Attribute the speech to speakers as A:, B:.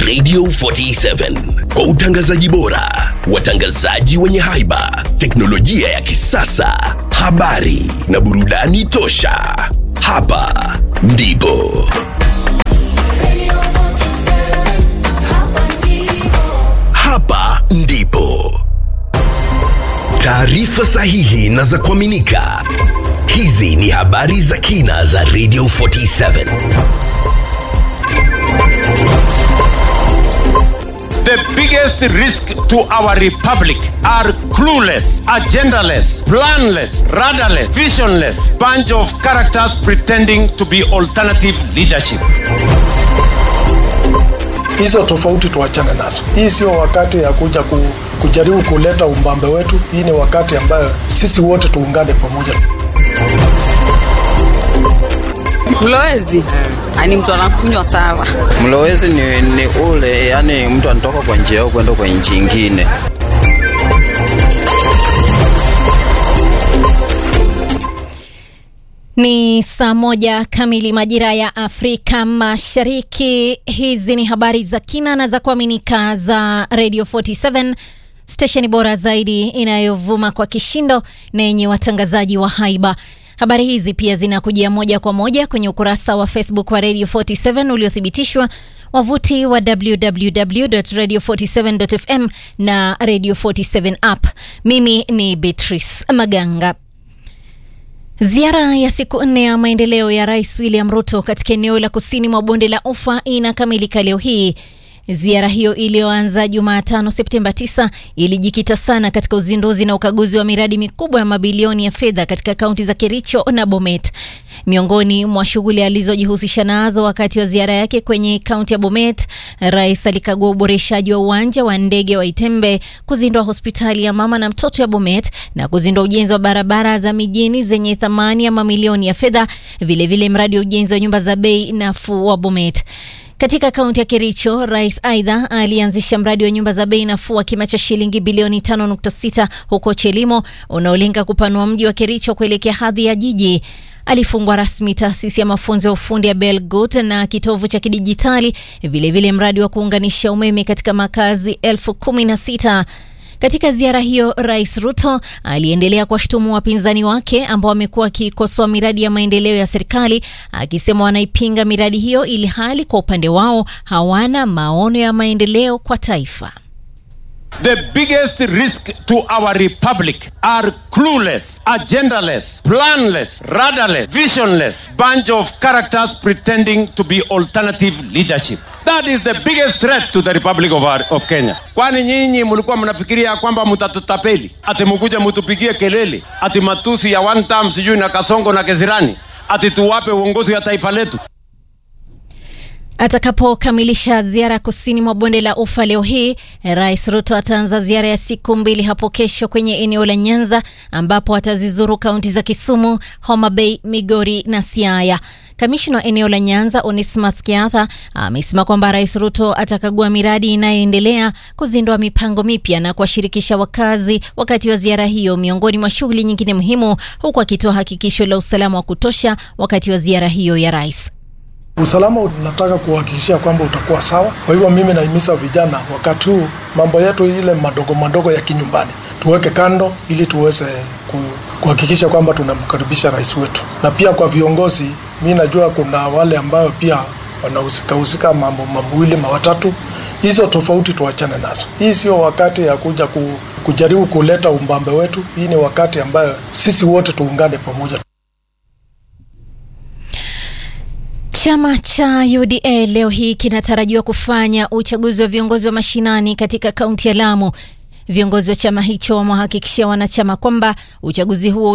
A: Radio 47 kwa utangazaji bora, watangazaji wenye haiba, teknolojia ya kisasa, habari na burudani tosha. Hapa ndipo hapa ndipo taarifa sahihi na za kuaminika. Hizi ni habari za kina za Radio 47.
B: The biggest risk to our republic are clueless, agendaless, planless, radarless, visionless bunch of characters pretending to be alternative leadership.
C: hizo tofauti tuachane nazo. Hii sio wakati ya kuja ku, kujaribu kuleta umbambe wetu. Hii ni wakati ambayo sisi wote tuungane pamoja.
D: Mlowezi ni mtu anakunywa sana.
E: Mlowezi ni, ni ule yani mtu anatoka kwa njia yao kwenda kwa nchi ingine.
F: Ni saa moja kamili majira ya Afrika Mashariki. Hizi ni habari za kina na za kuaminika za Radio 47 stesheni bora zaidi inayovuma kwa kishindo na yenye watangazaji wa haiba. Habari hizi pia zinakujia moja kwa moja kwenye ukurasa wa Facebook wa Radio 47 uliothibitishwa, wavuti wa www.radio47.fm na Radio 47 app. Mimi ni Beatrice Maganga. Ziara ya siku nne ya maendeleo ya Rais William Ruto katika eneo la kusini mwa bonde la Ufa inakamilika leo hii. Ziara hiyo iliyoanza Jumatano Septemba 9 ilijikita sana katika uzinduzi na ukaguzi wa miradi mikubwa ya mabilioni ya fedha katika kaunti za Kericho na Bomet. Miongoni mwa shughuli alizojihusisha nazo wakati wa ziara yake kwenye kaunti ya Bomet, rais alikagua uboreshaji wa uwanja wa ndege wa Itembe, kuzindua hospitali ya mama na mtoto ya Bomet na kuzindua ujenzi wa barabara za mijini zenye thamani ya mamilioni ya fedha, vilevile mradi wa ujenzi wa nyumba za bei nafuu wa Bomet. Katika kaunti ya Kericho, rais aidha alianzisha mradi wa nyumba za bei nafuu wa kima cha shilingi bilioni 5.6 huko Chelimo unaolenga kupanua mji wa Kericho kuelekea hadhi ya jiji. Alifungua rasmi taasisi ya mafunzo ya ufundi ya Belgut na kitovu cha kidijitali, vilevile mradi wa kuunganisha umeme katika makazi elfu kumi na sita. Katika ziara hiyo, Rais Ruto aliendelea kuwashutumu wapinzani wake ambao wamekuwa wakikosoa miradi ya maendeleo ya serikali, akisema wanaipinga miradi hiyo ili hali kwa upande wao hawana maono ya maendeleo kwa taifa.
B: The biggest risk to our republic are clueless, agendaless, planless, radarless, visionless bunch of characters pretending to be alternative leadership. That is the biggest threat to the Republic of, our, of Kenya. Kwani nyinyi mlikuwa mnafikiria kwamba mtatutapeli, ati mkuje mtupigie kelele, ati matusi ya one term sijui na Kasongo na Kesirani, ati tuwape uongozi wa taifa letu?
F: Atakapokamilisha ziara kusini mwa bonde la Ufa leo hii, Rais Ruto ataanza ziara ya siku mbili hapo kesho kwenye eneo la Nyanza ambapo atazizuru kaunti za Kisumu, Homa Bay, Migori na Siaya. Kamishna wa eneo la Nyanza Onesmus Kiatha amesema kwamba Rais Ruto atakagua miradi inayoendelea, kuzindua mipango mipya na kuwashirikisha wakazi wakati wa ziara hiyo, miongoni mwa shughuli nyingine muhimu, huku akitoa hakikisho la usalama wa kutosha wakati wa ziara hiyo ya rais.
C: Usalama unataka kuhakikishia kwamba utakuwa sawa. Kwa hivyo mimi nahimiza vijana, wakati huu mambo yetu ile madogo madogo ya kinyumbani tuweke kando, ili tuweze kuhakikisha kwamba tunamkaribisha rais wetu. Na pia kwa viongozi, mi najua kuna wale ambayo pia wanahusika husika mambo mawili mawatatu. Hizo tofauti tuachane nazo. Hii sio wakati ya kuja ku, kujaribu kuleta umbambe wetu. Hii ni wakati ambayo sisi wote tuungane pamoja.
F: Chama cha UDA leo hii kinatarajiwa kufanya uchaguzi wa viongozi wa mashinani katika kaunti ya Lamu. Viongozi wa chama hicho wamewahakikishia wanachama kwamba uchaguzi huo